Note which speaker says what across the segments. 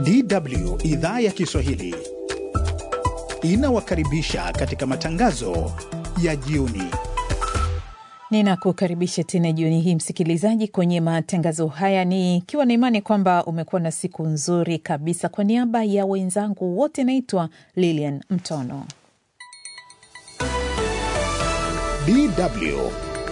Speaker 1: DW idhaa ya Kiswahili inawakaribisha katika matangazo ya jioni.
Speaker 2: Ninakukaribisha tena jioni hii msikilizaji, kwenye matangazo haya, nikiwa na imani kwamba umekuwa na siku nzuri kabisa. Kwa niaba ya wenzangu wote, naitwa Lilian Mtono.
Speaker 1: DW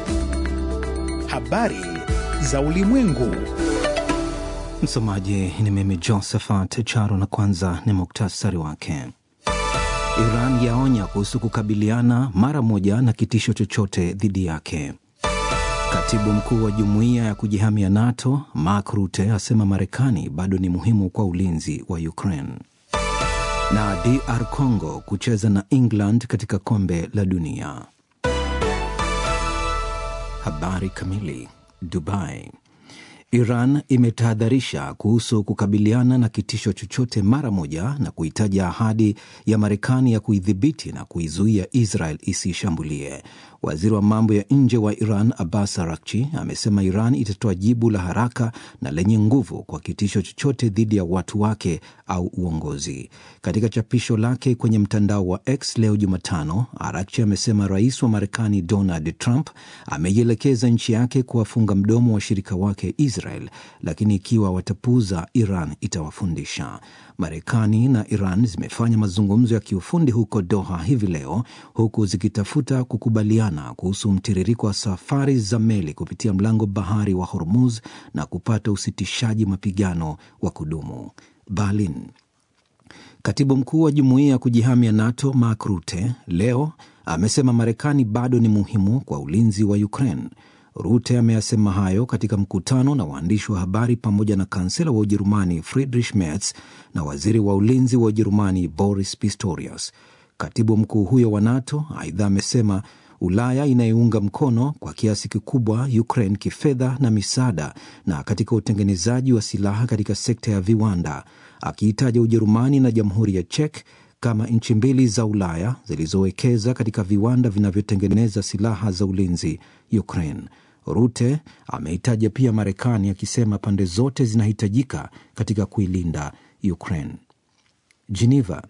Speaker 1: habari za ulimwengu.
Speaker 3: Msomaji ni mimi Josephat Charo, na kwanza ni muktasari wake. Iran yaonya kuhusu kukabiliana mara moja na kitisho chochote dhidi yake. Katibu mkuu wa jumuiya ya kujihamia NATO Mark Rutte asema Marekani bado ni muhimu kwa ulinzi wa Ukraine. Na DR Congo kucheza na England katika kombe la dunia. Habari kamili. Dubai. Iran imetahadharisha kuhusu kukabiliana na kitisho chochote mara moja na kuhitaja ahadi ya Marekani ya kuidhibiti na kuizuia Israel isiishambulie. Waziri wa mambo ya nje wa Iran Abbas Arakchi amesema Iran itatoa jibu la haraka na lenye nguvu kwa kitisho chochote dhidi ya watu wake au uongozi. Katika chapisho lake kwenye mtandao wa X leo Jumatano, Arakchi amesema rais wa Marekani Donald Trump ameielekeza nchi yake kuwafunga mdomo washirika wake Israel, lakini ikiwa watapuuza, Iran itawafundisha. Marekani na Iran zimefanya mazungumzo ya kiufundi huko Doha hivi leo, huku zikitafuta kukubaliana kuhusu mtiririko wa safari za meli kupitia mlango bahari wa Hormuz na kupata usitishaji mapigano wa kudumu. Berlin. Katibu mkuu wa jumuiya ya kujihamia NATO Mark Rutte leo amesema Marekani bado ni muhimu kwa ulinzi wa Ukraine. Rute ameyasema hayo katika mkutano na waandishi wa habari pamoja na kansela wa Ujerumani Friedrich Merz na waziri wa ulinzi wa Ujerumani Boris Pistorius. Katibu mkuu huyo wa NATO aidha amesema Ulaya inayounga mkono kwa kiasi kikubwa Ukraine kifedha na misaada na katika utengenezaji wa silaha katika sekta ya viwanda, akiitaja Ujerumani na Jamhuri ya Czech kama nchi mbili za Ulaya zilizowekeza katika viwanda vinavyotengeneza silaha za ulinzi Ukraine. Rute ameitaja pia Marekani akisema pande zote zinahitajika katika kuilinda Ukraine. Geneva.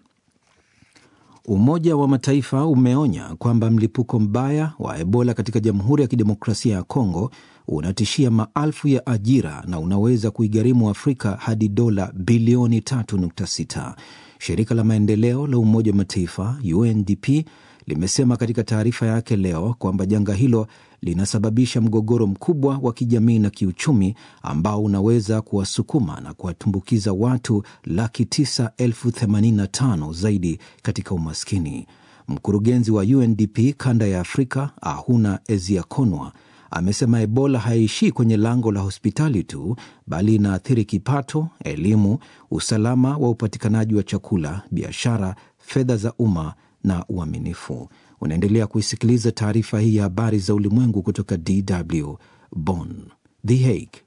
Speaker 3: Umoja wa Mataifa umeonya kwamba mlipuko mbaya wa Ebola katika Jamhuri ya Kidemokrasia ya Kongo unatishia maelfu ya ajira na unaweza kuigharimu Afrika hadi dola bilioni 3.6. Shirika la maendeleo la Umoja wa Mataifa UNDP limesema katika taarifa yake leo kwamba janga hilo linasababisha mgogoro mkubwa wa kijamii na kiuchumi ambao unaweza kuwasukuma na kuwatumbukiza watu laki tisa elfu themanini na tano zaidi katika umaskini. Mkurugenzi wa UNDP kanda ya Afrika Ahuna Eziakonwa amesema Ebola haiishii kwenye lango la hospitali tu, bali inaathiri kipato, elimu, usalama wa upatikanaji wa chakula, biashara, fedha za umma na uaminifu. Unaendelea kuisikiliza taarifa hii ya habari za ulimwengu kutoka DW Bonn. The Hague.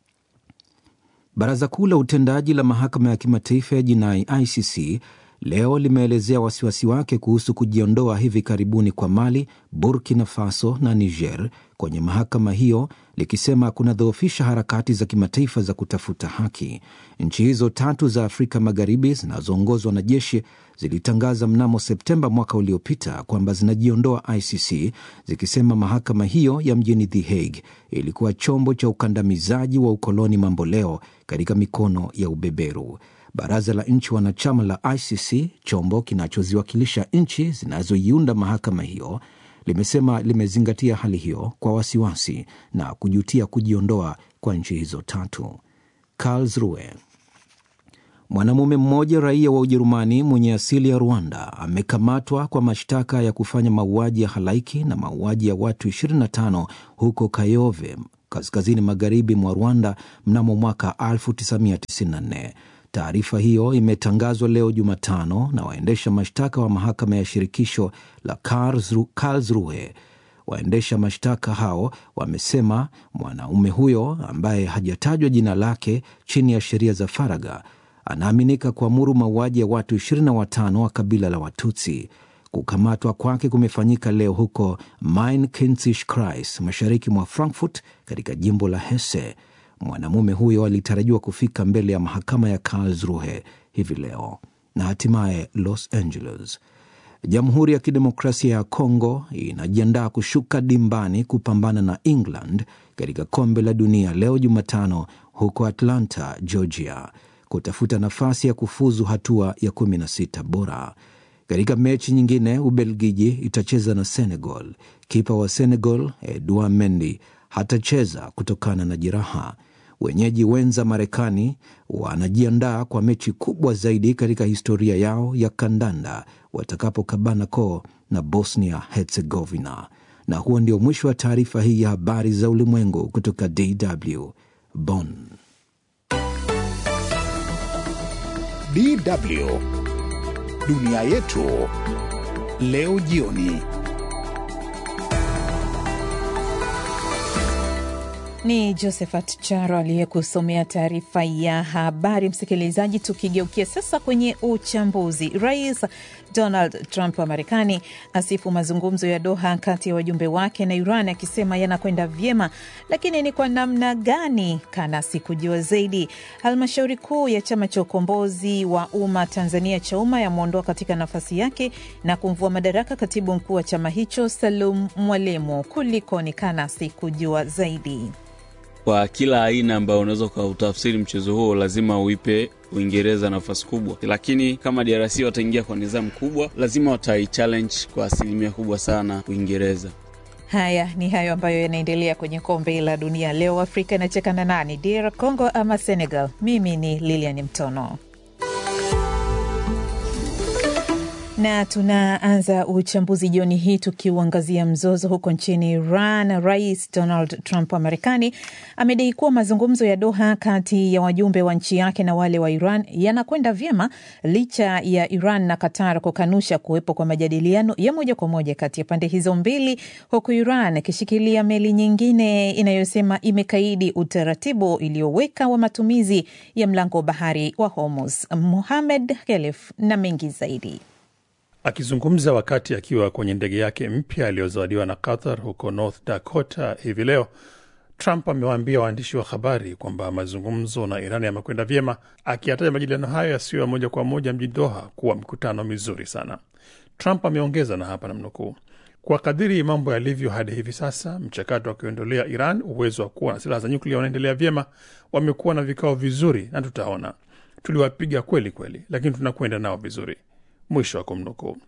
Speaker 3: Baraza kuu la utendaji la mahakama ya kimataifa ya jinai ICC leo limeelezea wasiwasi wake kuhusu kujiondoa hivi karibuni kwa Mali, Burkina Faso na Niger kwenye mahakama hiyo, likisema kunadhoofisha harakati za kimataifa za kutafuta haki. Nchi hizo tatu za Afrika Magharibi zinazoongozwa na jeshi zilitangaza mnamo Septemba mwaka uliopita kwamba zinajiondoa ICC, zikisema mahakama hiyo ya mjini The Hague ilikuwa chombo cha ukandamizaji wa ukoloni mamboleo katika mikono ya ubeberu. Baraza la nchi wanachama la ICC, chombo kinachoziwakilisha nchi zinazoiunda mahakama hiyo, limesema limezingatia hali hiyo kwa wasiwasi na kujutia kujiondoa kwa nchi hizo tatu. Karlsruhe. Mwanamume mmoja raia wa Ujerumani mwenye asili ya Rwanda amekamatwa kwa mashtaka ya kufanya mauaji ya halaiki na mauaji ya watu 25 huko Kayove, kaskazini magharibi mwa Rwanda mnamo mwaka 1994. Taarifa hiyo imetangazwa leo Jumatano na waendesha mashtaka wa mahakama ya shirikisho la Karlsruhe. Waendesha mashtaka hao wamesema mwanaume huyo ambaye hajatajwa jina lake chini ya sheria za faragha anaaminika kuamuru mauaji ya watu 25 wa kabila la Watutsi. Kukamatwa kwake kumefanyika leo huko Main Kinzig Kreis, mashariki mwa Frankfurt katika jimbo la Hesse. Mwanamume huyo alitarajiwa kufika mbele ya mahakama ya Karlsruhe hivi leo na hatimaye Los Angeles. Jamhuri ya Kidemokrasia ya Kongo inajiandaa kushuka dimbani kupambana na England katika kombe la dunia leo Jumatano huko Atlanta, Georgia, kutafuta nafasi ya kufuzu hatua ya 16 bora. Katika mechi nyingine, Ubelgiji itacheza na Senegal. Kipa wa Senegal Edouard Mendy hatacheza kutokana na jeraha. Wenyeji wenza Marekani wanajiandaa kwa mechi kubwa zaidi katika historia yao ya kandanda watakapokabana koo na Bosnia Herzegovina. Na huo ndio mwisho wa taarifa hii ya habari za ulimwengu kutoka DW Bonn.
Speaker 1: DW dunia yetu leo jioni.
Speaker 2: Ni Josephat Charo aliyekusomea taarifa ya habari. Msikilizaji, tukigeukia sasa kwenye uchambuzi. Rais Donald Trump wa Marekani asifu mazungumzo ya Doha kati ya wajumbe wake na Iran akisema yanakwenda vyema, lakini ni kwa namna gani? Kana sikujua zaidi. Halmashauri kuu ya chama cha ukombozi wa umma Tanzania cha umma yamwondoa katika nafasi yake na kumvua madaraka katibu mkuu wa chama hicho Salum Mwalimu. Kulikoni? Kana sikujua zaidi
Speaker 4: kwa kila aina ambayo unaweza ukautafsiri mchezo huo lazima uipe Uingereza nafasi kubwa, lakini kama DRC wataingia kwa nidhamu kubwa, lazima wataichallenge kwa asilimia kubwa sana Uingereza.
Speaker 2: Haya ni hayo ambayo yanaendelea kwenye kombe la dunia leo. Afrika inacheka na nani, DR Congo ama Senegal? Mimi ni Lilian Mtono na tunaanza uchambuzi jioni hii tukiuangazia mzozo huko nchini Iran. Rais Donald Trump wa Marekani amedai kuwa mazungumzo ya Doha kati ya wajumbe wa nchi yake na wale wa Iran yanakwenda vyema licha ya Iran na Qatar kukanusha kuwepo kwa majadiliano ya moja kwa moja kati ya pande hizo mbili, huku Iran ikishikilia meli nyingine inayosema imekaidi utaratibu iliyoweka wa matumizi ya mlango wa bahari wa Hormuz. Muhamed Khelef na mengi zaidi.
Speaker 5: Akizungumza wakati akiwa kwenye ndege yake mpya aliyozawadiwa na Qatar huko North Dakota hivi leo, Trump amewaambia waandishi wa habari kwamba mazungumzo na Iran yamekwenda vyema, akiyataja majadiliano hayo yasiyo ya moja kwa moja mjini Doha kuwa mkutano mizuri sana. Trump ameongeza na hapa namnukuu, kwa kadiri mambo yalivyo hadi hivi sasa, mchakato wa kuiondolea Iran uwezo wa kuwa na silaha za nyuklia unaendelea vyema. Wamekuwa na vikao vizuri na tutaona, tuliwapiga kweli kweli, lakini tunakwenda nao vizuri. Mwisho wa kumnukuu.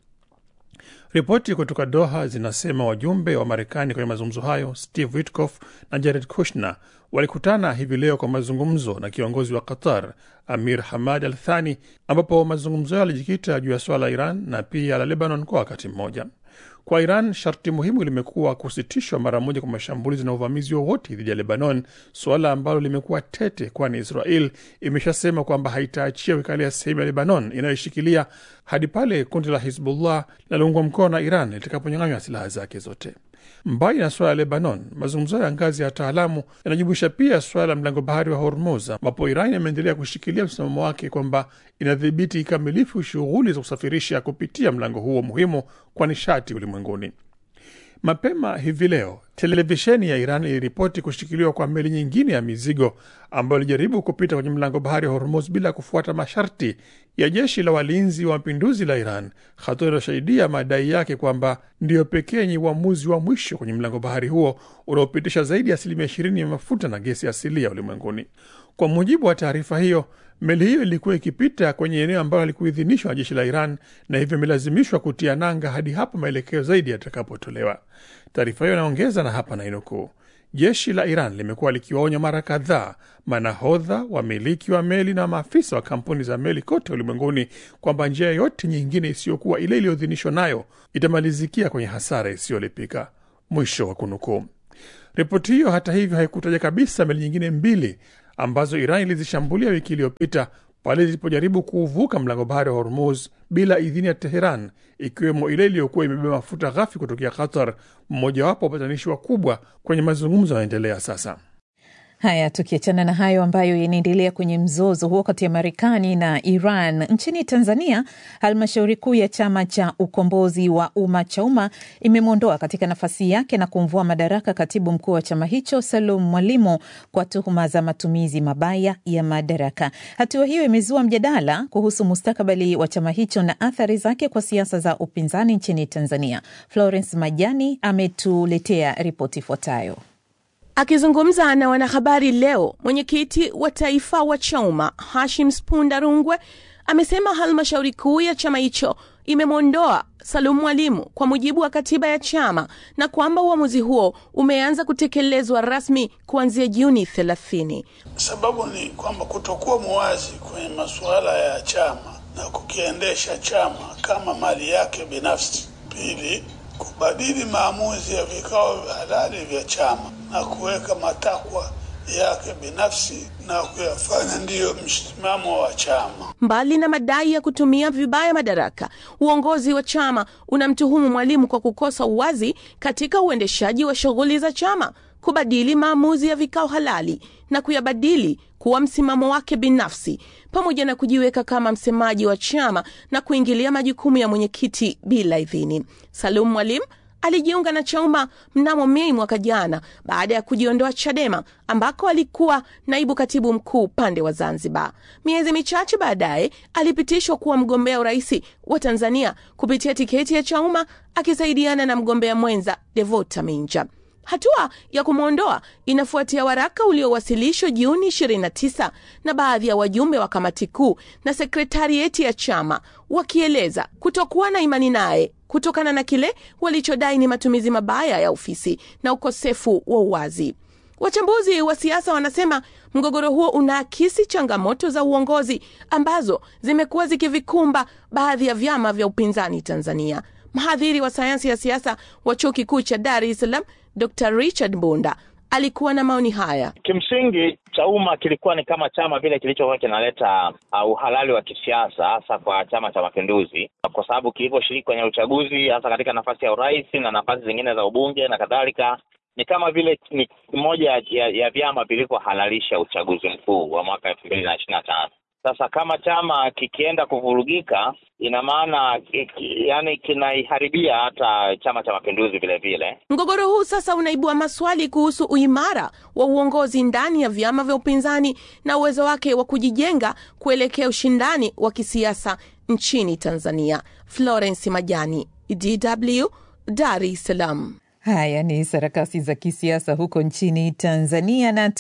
Speaker 5: Ripoti kutoka Doha zinasema wajumbe wa Marekani kwenye mazungumzo hayo, Steve Witkoff na Jared Kushner, walikutana hivi leo kwa mazungumzo na kiongozi wa Qatar, Amir Hamad Al Thani, ambapo mazungumzo hayo yalijikita juu ya swala la Iran na pia la Lebanon kwa wakati mmoja. Kwa Iran, sharti muhimu limekuwa kusitishwa mara moja kwa mashambulizi na uvamizi wowote dhidi ya Lebanon, suala ambalo limekuwa tete, kwani Israel imeshasema kwamba haitaachia kuikalia sehemu ya Lebanon inayoshikilia hadi pale kundi la Hizbullah linaloungwa mkono na Iran litakaponyang'anywa silaha zake zote. Mbali na suala la Lebanon, mazungumzo ya ngazi ya wataalamu yanajumuisha pia suala la mlango bahari wa Hormuz, ambapo Iran imeendelea kushikilia msimamo wake kwamba inadhibiti kikamilifu shughuli za kusafirisha kupitia mlango huo muhimu kwa nishati ulimwenguni. Mapema hivi leo televisheni ya Iran iliripoti kushikiliwa kwa meli nyingine ya mizigo ambayo ilijaribu kupita kwenye mlango bahari wa Hormuz bila kufuata masharti ya jeshi la walinzi wa mapinduzi la Iran, hatua inayosaidia madai yake kwamba ndiyo pekee yenye uamuzi wa mwisho kwenye mlango bahari huo unaopitisha zaidi ya asilimia ishirini ya mafuta na gesi asilia ulimwenguni. Kwa mujibu wa taarifa hiyo, meli hiyo ilikuwa ikipita kwenye eneo ambalo halikuidhinishwa na jeshi la Iran na hivyo imelazimishwa kutia nanga hadi hapo maelekeo zaidi yatakapotolewa. Taarifa hiyo inaongeza na hapa nainukuu, jeshi la Iran limekuwa likiwaonya mara kadhaa manahodha, wamiliki wa meli na maafisa wa kampuni za meli kote ulimwenguni kwamba njia yoyote nyingine isiyokuwa ile iliyoidhinishwa nayo itamalizikia kwenye hasara isiyolipika. Mwisho wa kunukuu. Ripoti hiyo hata hivyo haikutaja kabisa meli nyingine mbili ambazo Iran ilizishambulia wiki iliyopita pale zilipojaribu kuuvuka mlango bahari wa Hormuz bila idhini ya Teheran, ikiwemo ile iliyokuwa imebeba mafuta ghafi kutokea Qatar, mmojawapo wa upatanishi wakubwa kwenye mazungumzo yanaendelea sasa.
Speaker 2: Haya, tukiachana na hayo ambayo yanaendelea kwenye mzozo huo kati ya Marekani na Iran, nchini Tanzania, halmashauri kuu ya chama cha ukombozi wa umma CHAUMMA imemwondoa katika nafasi yake na kumvua madaraka katibu mkuu wa chama hicho Salum Mwalimu kwa tuhuma za matumizi mabaya ya madaraka. Hatua hiyo imezua mjadala kuhusu mustakabali wa chama hicho na athari zake kwa siasa za upinzani nchini Tanzania. Florence Majani ametuletea ripoti ifuatayo.
Speaker 6: Akizungumza na wanahabari leo, mwenyekiti wa taifa wa CHAUMMA Hashim Spunda Rungwe amesema halmashauri kuu ya chama hicho imemwondoa Salum Mwalimu kwa mujibu wa katiba ya chama na kwamba uamuzi huo umeanza kutekelezwa rasmi kuanzia Juni 30.
Speaker 7: Sababu ni kwamba kutokuwa muwazi kwenye masuala ya chama na kukiendesha chama kama mali yake binafsi. Pili, kubadili maamuzi ya vikao halali vya chama na kuweka matakwa yake binafsi na kuyafanya ndiyo msimamo wa chama.
Speaker 6: Mbali na madai ya kutumia vibaya madaraka, uongozi wa chama unamtuhumu Mwalimu kwa kukosa uwazi katika uendeshaji wa shughuli za chama, kubadili maamuzi ya vikao halali na kuyabadili kuwa msimamo wake binafsi, pamoja na kujiweka kama msemaji wa chama na kuingilia majukumu ya mwenyekiti bila idhini. Salum Mwalimu alijiunga na CHAUMMA mnamo Mei mwaka jana baada ya kujiondoa CHADEMA ambako alikuwa naibu katibu mkuu upande wa Zanzibar. Miezi michache baadaye alipitishwa kuwa mgombea urais wa Tanzania kupitia tiketi ya CHAUMMA akisaidiana na mgombea mwenza Devota Minja. Hatua ya kumwondoa inafuatia waraka uliowasilishwa Juni 29 na baadhi ya wajumbe wa kamati kuu na sekretarieti ya chama wakieleza kutokuwa na imani naye kutokana na kile walichodai ni matumizi mabaya ya ofisi na ukosefu wa uwazi. Wachambuzi wa siasa wanasema mgogoro huo unaakisi changamoto za uongozi ambazo zimekuwa zikivikumba baadhi ya vyama vya upinzani Tanzania. Mhadhiri wa sayansi ya siasa wa chuo kikuu cha Dar es Salaam Dr Richard Bunda alikuwa na maoni haya.
Speaker 8: Kimsingi, CHAUMMA kilikuwa ni kama chama vile kilichokuwa kinaleta uh, uhalali wa kisiasa hasa kwa Chama cha Mapinduzi, kwa sababu kilivyoshiriki kwenye uchaguzi hasa katika nafasi ya urais na nafasi zingine za ubunge na kadhalika, ni kama vile ni moja ya, ya vyama vilivyohalalisha uchaguzi mkuu wa mwaka elfu mbili na ishirini na tano. Sasa kama chama kikienda kuvurugika, ina maana yani kinaiharibia hata Chama cha Mapinduzi vile vile.
Speaker 6: Mgogoro huu sasa unaibua maswali kuhusu uimara wa uongozi ndani ya vyama vya upinzani na uwezo wake wa kujijenga kuelekea ushindani wa kisiasa nchini Tanzania. Florence Majani, DW, Dar es Salaam.
Speaker 2: Haya ni sarakasi za kisiasa huko nchini Tanzania. Na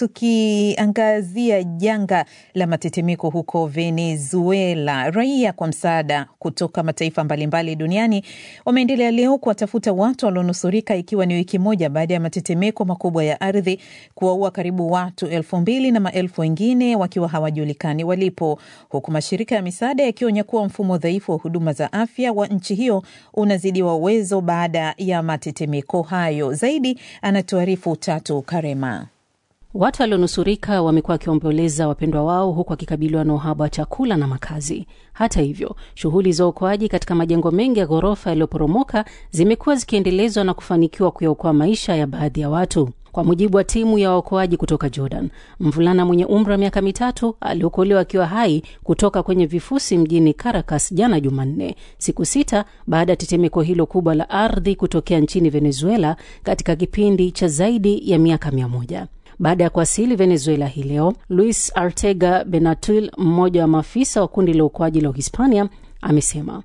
Speaker 2: tukiangazia janga la matetemeko huko Venezuela, raia kwa msaada kutoka mataifa mbalimbali duniani wameendelea leo kuwatafuta watu walionusurika, ikiwa ni wiki moja baada ya matetemeko makubwa ya ardhi kuwaua karibu watu elfu mbili na maelfu wengine wakiwa hawajulikani walipo, huku mashirika ya misaada yakionya kuwa mfumo dhaifu wa huduma za afya wa nchi hiyo unazidiwa uwezo baada ya matetemeko hayo. Zaidi anatuarifu Tatu Karema.
Speaker 9: Watu walionusurika wamekuwa wakiomboleza wapendwa wao huku wakikabiliwa na uhaba wa chakula na makazi. Hata hivyo, shughuli za uokoaji katika majengo mengi ya ghorofa yaliyoporomoka zimekuwa zikiendelezwa na kufanikiwa kuyaokoa maisha ya baadhi ya watu. Kwa mujibu wa timu ya waokoaji kutoka Jordan, mvulana mwenye umri wa miaka mitatu aliokolewa akiwa hai kutoka kwenye vifusi mjini Caracas jana Jumanne, siku sita baada ya tetemeko hilo kubwa la ardhi kutokea nchini Venezuela katika kipindi cha zaidi ya miaka mia moja. Baada ya kuwasili Venezuela hii leo, Luis Artega Benatul, mmoja wa maafisa wa kundi la uokoaji la Uhispania, amesema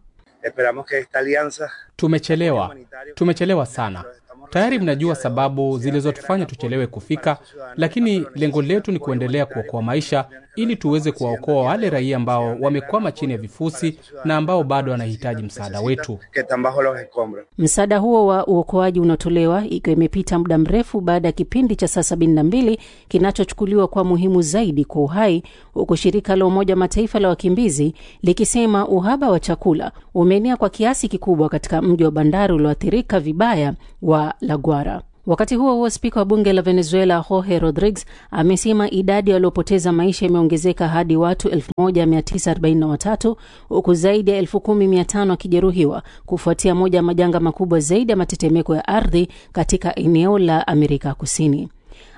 Speaker 10: tumechelewa, tumechelewa sana. Tayari mnajua sababu zilizotufanya tuchelewe kufika, lakini lengo letu ni kuendelea kuokoa maisha ili tuweze kuwaokoa wale raia ambao wamekwama chini ya vifusi na ambao bado wanahitaji msaada wetu.
Speaker 9: Msaada huo wa uokoaji unatolewa ikiwa imepita muda mrefu baada ya kipindi cha saa sabini na mbili kinachochukuliwa kwa muhimu zaidi kwa uhai, huku shirika la Umoja wa Mataifa la wakimbizi likisema uhaba wa chakula umeenea kwa kiasi kikubwa katika mji wa bandari ulioathirika vibaya wa La Guara. Wakati huo huo, spika wa bunge la Venezuela Jorge Rodriguez amesema idadi ya waliopoteza maisha imeongezeka hadi watu 1943 huku zaidi ya 10500 wakijeruhiwa kufuatia moja ya majanga makubwa zaidi ya matetemeko ya ardhi katika eneo la Amerika Kusini.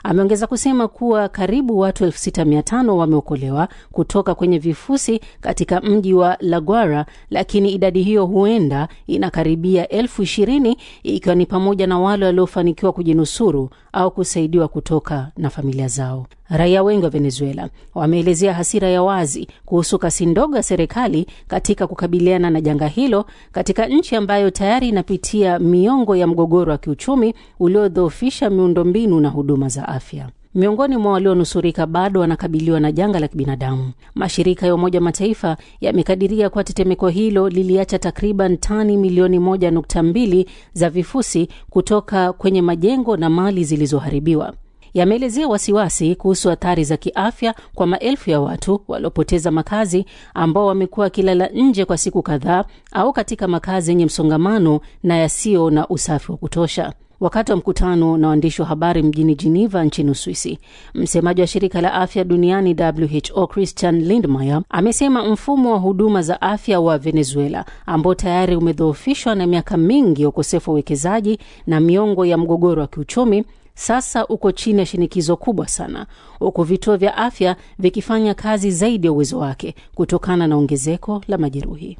Speaker 9: Ameongeza kusema kuwa karibu watu 6500 wameokolewa kutoka kwenye vifusi katika mji wa La Guaira, lakini idadi hiyo huenda inakaribia elfu ishirini ikiwa ni pamoja na wale waliofanikiwa kujinusuru au kusaidiwa kutoka na familia zao. Raia wengi wa Venezuela wameelezea hasira ya wazi kuhusu kasi ndogo ya serikali katika kukabiliana na janga hilo katika nchi ambayo tayari inapitia miongo ya mgogoro wa kiuchumi uliodhoofisha miundombinu na huduma za afya. Miongoni mwa walionusurika bado wanakabiliwa na janga la kibinadamu. Mashirika ya Umoja Mataifa yamekadiria kuwa tetemeko hilo liliacha takriban tani milioni moja nukta mbili za vifusi kutoka kwenye majengo na mali zilizoharibiwa. Yameelezea wasiwasi kuhusu athari za kiafya kwa maelfu ya watu waliopoteza makazi ambao wamekuwa wakilala nje kwa siku kadhaa au katika makazi yenye msongamano na yasiyo na usafi wa kutosha. Wakati wa mkutano na waandishi wa habari mjini Geneva nchini Uswisi, msemaji wa shirika la afya duniani WHO Christian Lindmeier amesema mfumo wa huduma za afya wa Venezuela ambao tayari umedhoofishwa na miaka mingi ya ukosefu wa uwekezaji na miongo ya mgogoro wa kiuchumi sasa uko chini ya shinikizo kubwa sana, huku vituo vya afya vikifanya kazi zaidi ya uwezo wake kutokana na ongezeko la majeruhi.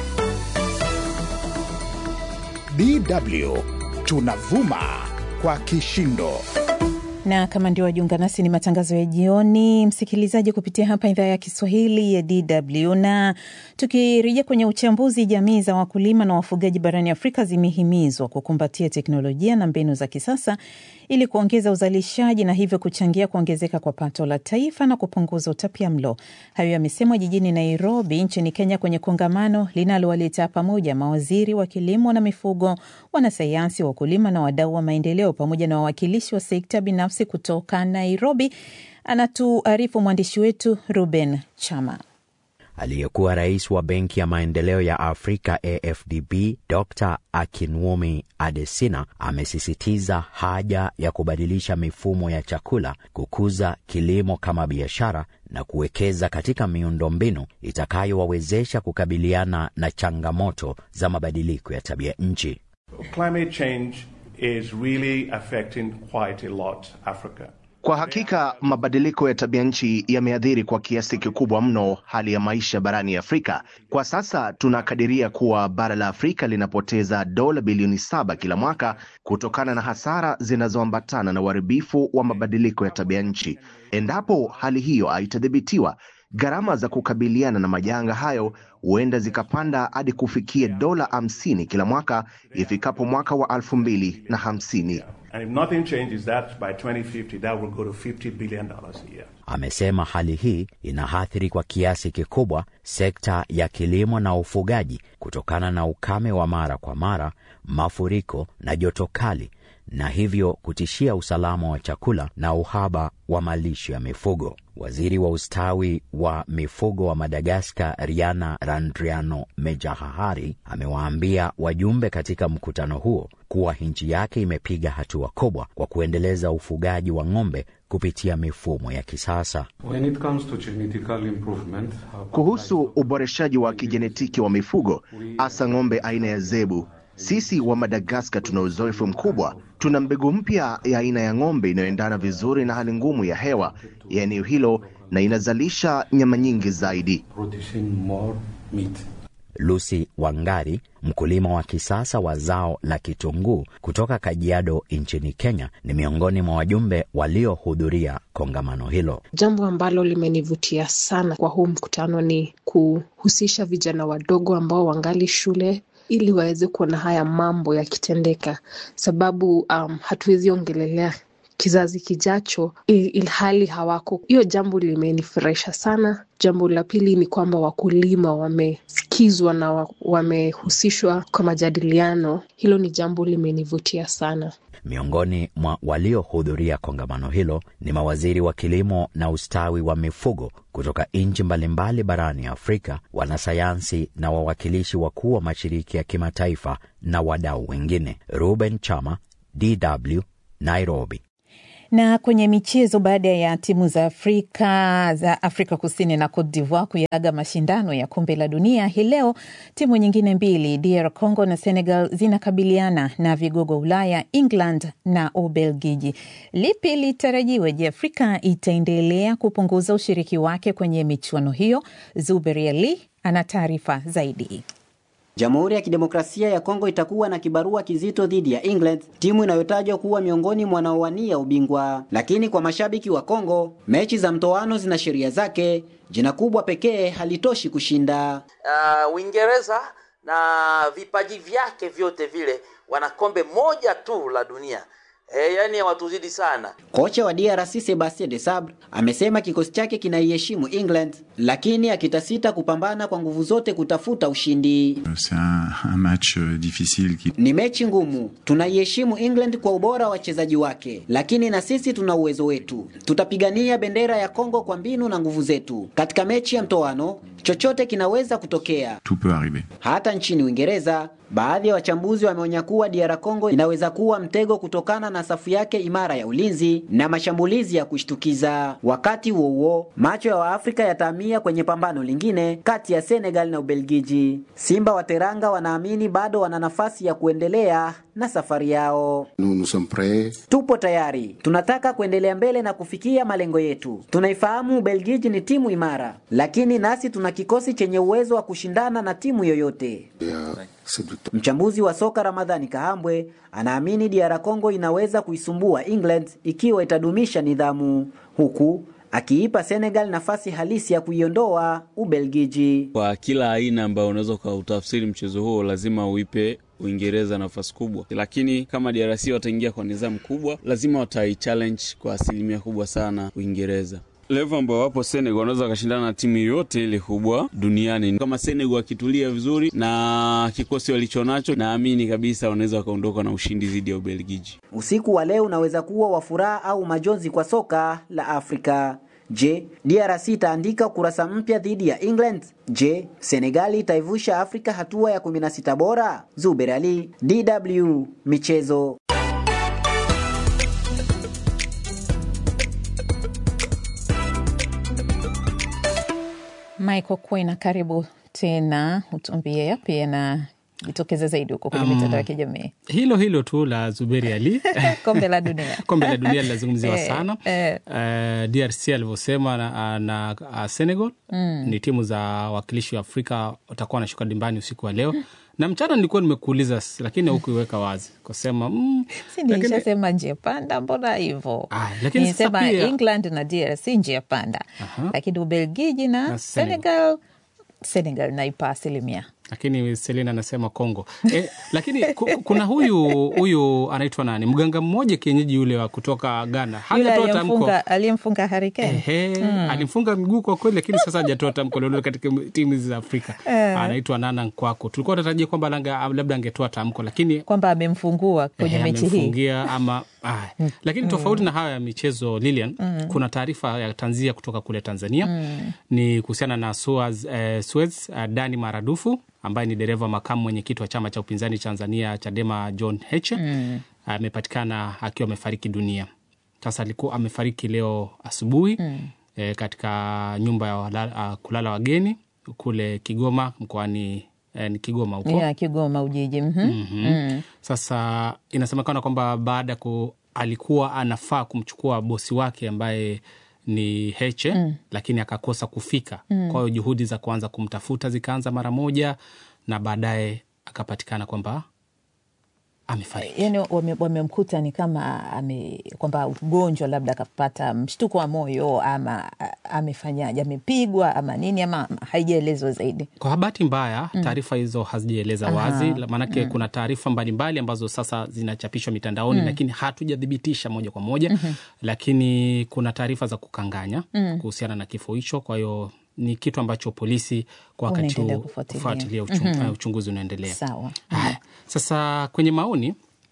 Speaker 1: DW tunavuma kwa kishindo
Speaker 2: na kama ndio wajiunga nasi, ni matangazo ya jioni, msikilizaji, kupitia hapa idhaa ya Kiswahili ya DW. Na tukirejea kwenye uchambuzi, jamii za wakulima na wafugaji barani Afrika zimehimizwa kukumbatia teknolojia na mbinu za kisasa ili kuongeza uzalishaji na hivyo kuchangia kuongezeka kwa pato la taifa na kupunguza utapia mlo. Hayo yamesemwa jijini Nairobi nchini Kenya kwenye kongamano linalowaleta pamoja mawaziri wa kilimo na mifugo, wanasayansi, wakulima na wadau wa maendeleo pamoja na wawakilishi wa sekta binafsi kutoka Nairobi. Anatuarifu mwandishi wetu Ruben Chama.
Speaker 11: Aliyekuwa rais wa Benki ya Maendeleo ya Afrika AFDB Dr Akinwumi Adesina amesisitiza haja ya kubadilisha mifumo ya chakula, kukuza kilimo kama biashara na kuwekeza katika miundombinu itakayowawezesha kukabiliana na changamoto za mabadiliko ya tabia nchi.
Speaker 12: Climate change is really affecting quite a lot Africa.
Speaker 13: Kwa hakika mabadiliko ya tabia nchi yameathiri kwa kiasi kikubwa mno hali ya maisha barani Afrika. Kwa sasa tunakadiria kuwa bara la Afrika linapoteza dola bilioni saba kila mwaka kutokana na hasara zinazoambatana na uharibifu wa mabadiliko ya tabia nchi. Endapo hali hiyo haitadhibitiwa, gharama za kukabiliana na majanga hayo huenda zikapanda hadi kufikia dola hamsini kila mwaka ifikapo mwaka wa elfu mbili na hamsini.
Speaker 12: And if nothing changes that by 2050 that will go to 50 billion dollars a year.
Speaker 11: Amesema hali hii inaathiri kwa kiasi kikubwa sekta ya kilimo na ufugaji kutokana na ukame wa mara kwa mara, mafuriko na joto kali, na hivyo kutishia usalama wa chakula na uhaba wa malisho ya mifugo. Waziri wa ustawi wa mifugo wa Madagaskar, Riana Randriano Mejahahari, amewaambia wajumbe katika mkutano huo kuwa nchi yake imepiga hatua kubwa kwa kuendeleza ufugaji wa ng'ombe kupitia mifumo ya kisasa.
Speaker 14: When it comes to genetical improvement,
Speaker 13: Kuhusu uboreshaji wa kijenetiki wa mifugo, hasa ng'ombe aina ya zebu, sisi wa Madagaskar tuna uzoefu mkubwa. Tuna mbegu mpya ya aina ya ng'ombe inayoendana vizuri na hali ngumu ya hewa ya eneo hilo na inazalisha nyama nyingi zaidi.
Speaker 14: producing more meat.
Speaker 11: Lucy Wangari, mkulima wa kisasa wa zao la kitunguu kutoka Kajiado nchini Kenya, ni miongoni mwa wajumbe waliohudhuria kongamano hilo.
Speaker 15: Jambo ambalo limenivutia sana kwa huu mkutano ni kuhusisha vijana wadogo ambao wangali shule ili waweze kuona haya mambo yakitendeka, sababu um, hatuwezi ongelelea kizazi kijacho il- ilhali hawako. Hiyo jambo limenifurahisha sana. Jambo la pili ni kwamba wakulima wamesikizwa na wa- wamehusishwa kwa majadiliano. Hilo ni jambo limenivutia sana.
Speaker 11: Miongoni mwa waliohudhuria kongamano hilo ni mawaziri wa kilimo na ustawi wa mifugo kutoka nchi mbalimbali barani Afrika, wanasayansi na wawakilishi wakuu wa mashirika ya kimataifa na wadau wengine. Ruben Chama, DW, Nairobi.
Speaker 2: Na kwenye michezo, baada ya timu za Afrika za Afrika Kusini na Cote d'Ivoire kuyaga mashindano ya kombe la dunia, hii leo timu nyingine mbili DR Congo na Senegal zinakabiliana na vigogo Ulaya, England na Ubelgiji. Lipi litarajiwe? Je, Afrika itaendelea kupunguza ushiriki wake kwenye michuano hiyo? Zuberi Ali ana taarifa zaidi.
Speaker 16: Jamhuri ya Kidemokrasia ya Kongo itakuwa na kibarua kizito dhidi ya England, timu inayotajwa kuwa miongoni mwa wanaowania ubingwa. Lakini kwa mashabiki wa Kongo, mechi za mtoano zina sheria zake. Jina kubwa pekee halitoshi kushinda.
Speaker 17: Uh, Uingereza na vipaji vyake vyote vile wana kombe moja tu la dunia. E, yani hawatuzidi sana.
Speaker 16: Kocha wa DRC Sebastien Desabre amesema kikosi chake kinaiheshimu England, lakini akitasita kupambana kwa nguvu zote kutafuta ushindi.
Speaker 18: C'est un, un match difficile qui...
Speaker 16: Ni mechi ngumu. Tunaiheshimu England kwa ubora wa wachezaji wake, lakini na sisi tuna uwezo wetu. Tutapigania bendera ya Kongo kwa mbinu na nguvu zetu. Katika mechi ya mtoano, chochote kinaweza kutokea.
Speaker 18: Tout peut arriver.
Speaker 16: Hata nchini Uingereza, baadhi ya wachambuzi wameonya kuwa DR Congo inaweza kuwa mtego kutokana na safu yake imara ya ulinzi na mashambulizi ya kushtukiza. Wakati huo huo, macho ya Waafrika yatahamia kwenye pambano lingine kati ya Senegal na Ubelgiji. Simba wa Teranga wanaamini bado wana nafasi ya kuendelea na safari yao.
Speaker 19: Nous, nous sommes prêts.
Speaker 16: Tupo tayari, tunataka kuendelea mbele na kufikia malengo yetu. Tunaifahamu Ubelgiji ni timu imara, lakini nasi tuna kikosi chenye uwezo wa kushindana na timu yoyote.
Speaker 19: Yeah.
Speaker 16: Mchambuzi wa soka Ramadhani Kahambwe anaamini DR Congo inaweza kuisumbua England ikiwa itadumisha nidhamu, huku akiipa Senegal nafasi halisi ya kuiondoa Ubelgiji.
Speaker 4: Kwa kila aina ambayo unaweza ukautafsiri mchezo huo, lazima uipe Uingereza nafasi kubwa, lakini kama DRC wataingia kwa nidhamu kubwa, lazima wataichallenge kwa asilimia kubwa sana Uingereza level ambao wapo Senegal wanaweza wakashindana na timu yoyote ile kubwa duniani. Kama Senegal wakitulia vizuri na kikosi walichonacho, naamini kabisa wanaweza wakaondoka na ushindi dhidi ya Ubelgiji.
Speaker 16: Usiku wa leo unaweza kuwa wa furaha au majonzi kwa soka la Afrika. Je, DRC itaandika kurasa mpya dhidi ya England? Je, Senegali itaivusha Afrika hatua ya 16 bora? Zuber Ali, DW Michezo.
Speaker 2: Michael Kwena, karibu tena, utuambie yapi yanajitokeza zaidi huko kwenye
Speaker 10: Um,
Speaker 2: mitandao ya kijamii.
Speaker 10: hilo hilo tu la Zuberi Ali
Speaker 2: Kombe la dunia
Speaker 10: kombe la dunia linazungumziwa
Speaker 2: Eh,
Speaker 10: sana
Speaker 2: eh.
Speaker 10: Eh, DRC alivyosema na, na uh, Senegal
Speaker 2: Mm.
Speaker 10: ni timu za wakilishi wa Afrika watakuwa wanashuka dimbani usiku wa leo na mchana nilikuwa nimekuuliza s- lakini hukuiweka wazi kusema mm,
Speaker 2: si
Speaker 10: lakini-
Speaker 2: nilishasema njia panda, mbona hivo?
Speaker 10: lakini sasa
Speaker 2: Nilisema
Speaker 10: pia-
Speaker 2: England na DRC njia panda,
Speaker 10: Aha.
Speaker 2: lakini Ubelgiji na,
Speaker 10: Na Senegal.
Speaker 2: Senegal, Senegal naipa asilimia
Speaker 10: lakini Selina anasema Kongo eh, lakini ku- kuna huyu huyu anaitwa nani, mganga mmoja kienyeji yule wa kutoka Ghana
Speaker 2: yule
Speaker 10: hajatoa tamko
Speaker 2: aliyemfunga aliyemfunga Harry Kane.
Speaker 10: Ehe,
Speaker 2: Mm.
Speaker 10: alimfunga miguu kwa kweli, lakini sasa hajatoa tamko lolote katika timu hizi za Afrika.
Speaker 2: Eh.
Speaker 10: Anaitwa Nana Nkwako. Tulikuwa tunatarajia kwamba langa- labda angetoa tamko, lakini
Speaker 2: kwamba amemfungua kwenye
Speaker 10: ehe,
Speaker 2: mechi hii
Speaker 10: amemfungia ama ah. Lakini tofauti na hayo ya michezo Lilian,
Speaker 2: Mm.
Speaker 10: kuna taarifa ya tanzia kutoka kule Tanzania
Speaker 2: Mm.
Speaker 10: ni kuhusiana na Suez, eh, Suez eh, Dani Maradufu ambaye ni dereva makamu mwenyekiti wa chama cha upinzani Tanzania Chadema John Heche
Speaker 2: Mm.
Speaker 10: amepatikana akiwa amefariki dunia. Sasa alikuwa amefariki leo asubuhi
Speaker 2: Mm.
Speaker 10: e, katika nyumba ya wala, uh, kulala wageni kule Kigoma mkoani e, ni Kigoma huko
Speaker 2: ya Kigoma Ujiji. Mhm.
Speaker 10: Mhm.
Speaker 2: Mm.
Speaker 10: Sasa inasemekana kwamba baada ya ku alikuwa anafaa kumchukua bosi wake ambaye ni Heche
Speaker 2: Mm.
Speaker 10: lakini akakosa kufika.
Speaker 2: Mm.
Speaker 10: Kwa hiyo juhudi za kuanza kumtafuta zikaanza mara moja, na baadaye akapatikana kwamba amefariki.
Speaker 2: Yani wame- wamemkuta ni kama ame, kwamba ugonjwa labda akapata mshtuko wa moyo ama a- amefanyaje, amepigwa ama nini, ama haijaelezwa zaidi.
Speaker 10: Kwa bahati mbaya
Speaker 2: Mm.
Speaker 10: taarifa hizo hazijaeleza
Speaker 2: Aha.
Speaker 10: wazi, la- maanake
Speaker 2: Mm.
Speaker 10: kuna taarifa mbalimbali ambazo sasa zinachapishwa mitandaoni
Speaker 2: Mm.
Speaker 10: lakini hatujathibitisha moja kwa moja
Speaker 2: Mhm.
Speaker 10: lakini kuna taarifa za kukanganya
Speaker 2: Mm.
Speaker 10: kuhusiana na kifo hicho. Kwa hiyo ni kitu ambacho polisi kwa wakati
Speaker 2: Unaendelea
Speaker 10: huu
Speaker 2: kufuatilia.
Speaker 10: kufuatilia uchung,
Speaker 2: Mhm.
Speaker 10: uh, uchunguzi unaendelea.
Speaker 2: Sawa.
Speaker 10: Haya, sasa kwenye maoni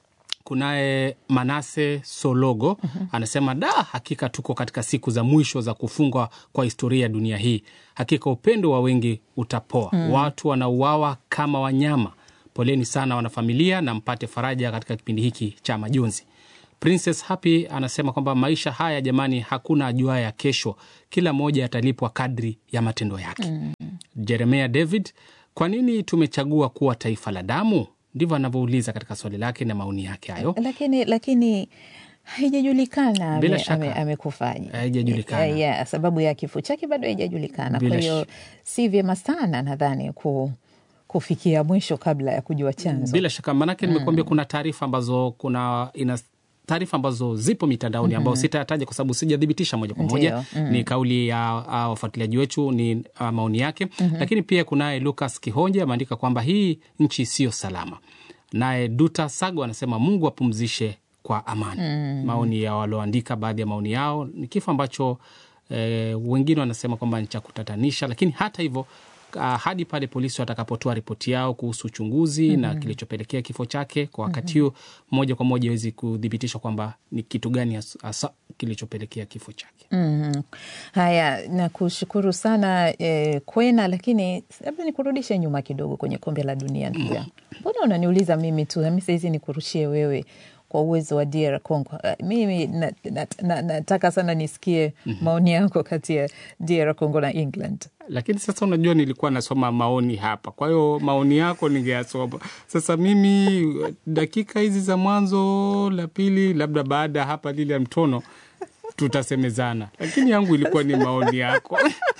Speaker 10: kunaye Manase Sologo anasema da, hakika tuko katika siku za mwisho za kufungwa kwa historia ya dunia hii. Hakika upendo wa wengi utapoa,
Speaker 2: Mm.
Speaker 10: watu wanauawa kama wanyama. Poleni sana wanafamilia, na mpate faraja katika kipindi hiki cha majonzi. Princess Happy anasema kwamba maisha haya jamani, hakuna ajua ya kesho, kila mmoja atalipwa kadri ya matendo yake.
Speaker 2: Mm.
Speaker 10: Jeremia David, kwa nini tumechagua kuwa taifa la damu? Ndivyo anavyouliza katika swali lake na maoni yake hayo.
Speaker 2: lakini lakini haijajulikana
Speaker 10: Bila
Speaker 2: ame-
Speaker 10: shaka.
Speaker 2: ame- amekufaje.
Speaker 10: Haijajulikana.
Speaker 2: Eh, yeah, sababu ya kifo chake bado haijajulikana.
Speaker 10: Bila
Speaker 2: Kwa hiyo
Speaker 10: sh-
Speaker 2: si vyema sana nadhani ku, kufikia mwisho kabla ya kujua chanzo.
Speaker 10: Bila shaka manake nimekuambia kuna taarifa ambazo kuna ina taarifa ambazo zipo mitandaoni
Speaker 2: Mhm.
Speaker 10: ambao sitataja kwa sababu sijathibitisha moja kwa moja.
Speaker 2: Ndio, mm.
Speaker 10: Ni kauli ya uh, wafuatiliaji wetu, ni uh, maoni yake
Speaker 2: Mhm.
Speaker 10: lakini pia kunaye Lucas Kihonje ameandika kwamba hii nchi siyo salama. Naye Duta Sago anasema Mungu apumzishe kwa amani.
Speaker 2: Mm.
Speaker 10: Maoni ya walioandika, baadhi ya maoni yao ni kifo ambacho eh, wengine wanasema kwamba ni cha kutatanisha, lakini hata hivyo uh, hadi pale polisi watakapotoa ripoti yao kuhusu uchunguzi na
Speaker 2: Mhm.
Speaker 10: kilichopelekea kifo chake kwa wakati
Speaker 2: Mhm.
Speaker 10: huo, moja kwa moja iwezi kuthibitishwa kwamba ni kitu gani hasa- hasa kilichopelekea kifo chake.
Speaker 2: Mm. Haya, nakushukuru sana eh, Kwena, lakini labda nikurudishe nyuma kidogo kwenye kombe la dunia ndugu yangu. Mbona unaniuliza mimi tu, nami sahizi nikurushie wewe kwa uwezo wa DR Congo? Eh, Mimi na- na- na- nataka sana nisikie maoni yako kati ya DR Congo na England.
Speaker 10: Lakini sasa unajua, nilikuwa nasoma maoni hapa, kwa hiyo maoni yako ningeyasoma. Sasa mimi dakika hizi za mwanzo la pili, labda baada ya hapa lile ya mtono tutasemezana, lakini yangu ilikuwa ni maoni yako.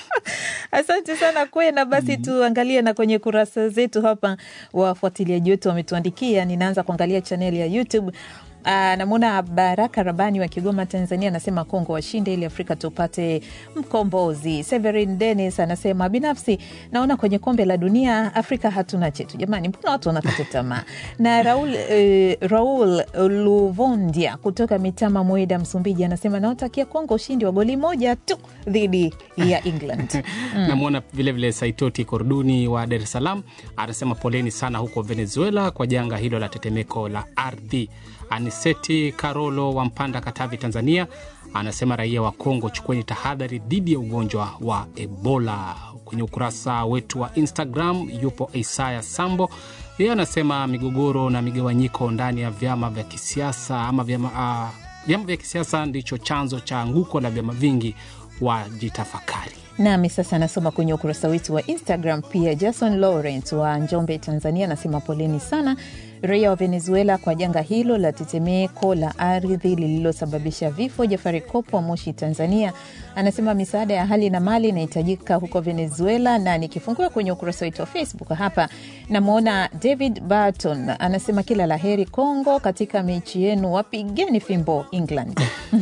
Speaker 2: Asante sana Kwena. Basi tuangalie na kwenye kurasa zetu hapa, wafuatiliaji wetu wametuandikia. Ninaanza kuangalia chaneli ya YouTube. Ah, namwona Baraka Rabani wa Kigoma, Tanzania, anasema Kongo washinde ili Afrika tupate mkombozi. Severin Dennis anasema binafsi naona kwenye kombe la dunia Afrika hatuna chetu. Jamani, mbona watu wanakata tamaa? Na Raul, eh, Raul Luvondia kutoka Mitama, Mweda, Msumbiji, anasema naotakia Kongo ushindi wa goli moja tu dhidi ya England. Mm.
Speaker 10: Namwona vilevile Saitoti Korduni wa Dar es Salaam anasema poleni sana huko Venezuela kwa janga hilo la tetemeko la ardhi. Aniseti Karolo wa Mpanda, Katavi, Tanzania anasema raia wa Kongo, chukueni tahadhari dhidi ya ugonjwa wa Ebola. Kwenye ukurasa wetu wa Instagram yupo Isaya Sambo, yeye anasema migogoro na migawanyiko ndani ya vyama vya kisiasa ama vyama, ah, vyama vya kisiasa ndicho chanzo cha anguko la vyama vingi, wajitafakari.
Speaker 2: Nami sasa nasoma kwenye ukurasa wetu wa Instagram pia. Jason Laurent wa Njombe, Tanzania anasema poleni sana raia wa Venezuela kwa janga hilo la tetemeko la ardhi lililosababisha vifo. Jafari Kopo wa Moshi, Tanzania anasema misaada ya hali na mali inahitajika huko Venezuela. Na nikifungua kwenye ukurasa wetu wa Facebook hapa namwona David Barton anasema kila la heri Congo katika mechi yenu, wapigeni fimbo England.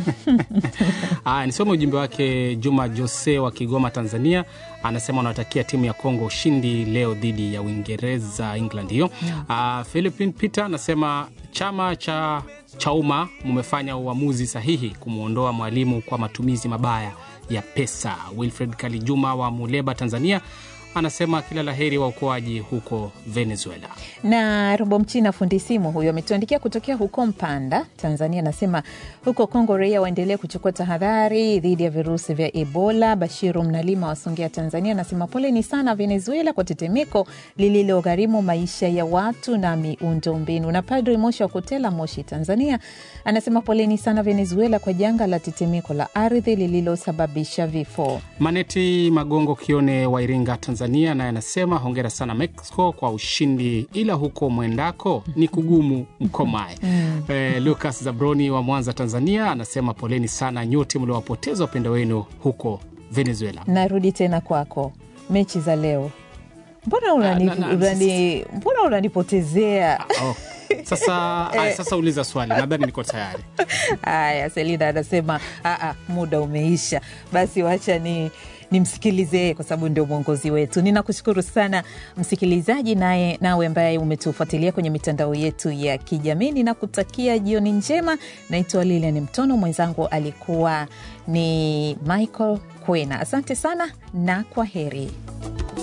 Speaker 10: Aya, nisome ujumbe wake. Juma Jose wa Kigoma, Tanzania, anasema anawatakia timu ya Kongo ushindi leo dhidi ya Uingereza, England hiyo. Uh, Philipin Peter anasema chama cha Chauma mumefanya uamuzi sahihi kumwondoa mwalimu kwa matumizi mabaya ya pesa. Wilfred Kalijuma wa Muleba, Tanzania anasema kila laheri wa ukoaji huko Venezuela.
Speaker 2: na Robo Mchina fundi simu huyo ametuandikia kutokea huko Mpanda, Tanzania. Anasema huko Kongo raia waendelee kuchukua tahadhari dhidi ya virusi vya Ebola. Bashiru Mnalima wa Songea, Tanzania anasema poleni sana Venezuela kwa tetemeko lililogharimu maisha ya watu na miundo mbinu. Na Padri Moshi wa Kutela, Moshi, Tanzania anasema poleni sana Venezuela kwa janga la tetemeko la ardhi lililosababisha vifo.
Speaker 10: Maneti Magongo Kione wa Iringa, Tanzania, naye anasema hongera sana Mexico kwa ushindi, ila huko mwendako ni kugumu mkomae.
Speaker 2: Mm.
Speaker 10: Eh, Lucas Zabroni wa Mwanza, Tanzania, anasema poleni sana nyote mliowapoteza wapendo wenu huko Venezuela.
Speaker 2: Narudi tena kwako, mechi za leo, mbona unani,
Speaker 10: na- na-
Speaker 2: unani, mbona unanipotezea?
Speaker 10: Oh, sasa,
Speaker 2: Eh.
Speaker 10: aya, sasa uliza swali, nadhani niko tayari.
Speaker 2: Haya, Selina anasema "Aa, muda umeisha, basi wacha ni nimsikilize yeye kwa sababu ndio mwongozi wetu. Ninakushukuru sana msikilizaji, naye nawe ambaye umetufuatilia kwenye mitandao yetu ya kijamii. Ninakutakia jioni njema. Naitwa Lilian Mtono, mwenzangu alikuwa ni Michael Kwena. Asante sana na kwa heri.